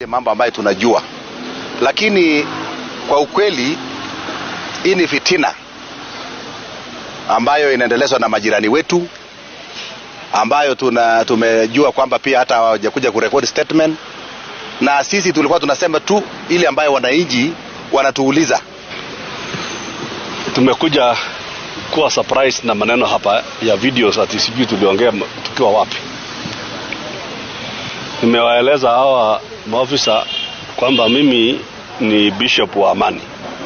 mambo ambayo tunajua, lakini kwa ukweli hii ni fitina ambayo inaendelezwa na majirani wetu ambayo tuna, tumejua kwamba pia hata hawajakuja kurekodi statement, na sisi tulikuwa tunasema tu ile ambayo wananchi wanatuuliza. Tumekuja kuwa surprise na maneno hapa ya videos ati sijui tuliongea tukiwa wapi. Nimewaeleza hawa maofisa kwamba mimi ni bishop wa amani.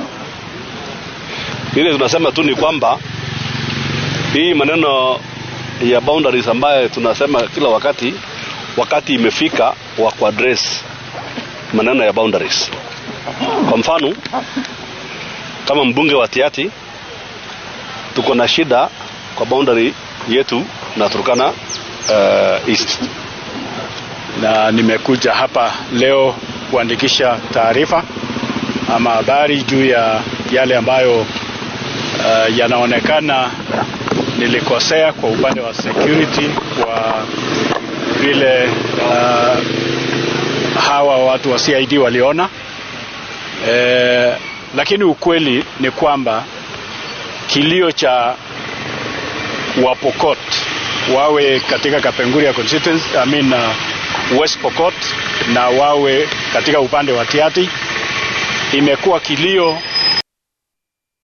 Ile tunasema tu ni kwamba hii maneno ya boundaries ambayo tunasema kila wakati, wakati imefika wa kuaddress maneno ya boundaries. Kwa mfano kama mbunge wa Tiati tuko na shida kwa boundary yetu na Turkana uh, East. na nimekuja hapa leo kuandikisha taarifa ama habari juu ya yale ambayo uh, yanaonekana nilikosea kwa upande wa security kwa vile uh, hawa watu wa CID waliona e, lakini ukweli ni kwamba kilio cha Wapokot wawe katika Kapenguria constituency, I mean, uh, West Pokot na wawe katika upande wa Tiati imekuwa kilio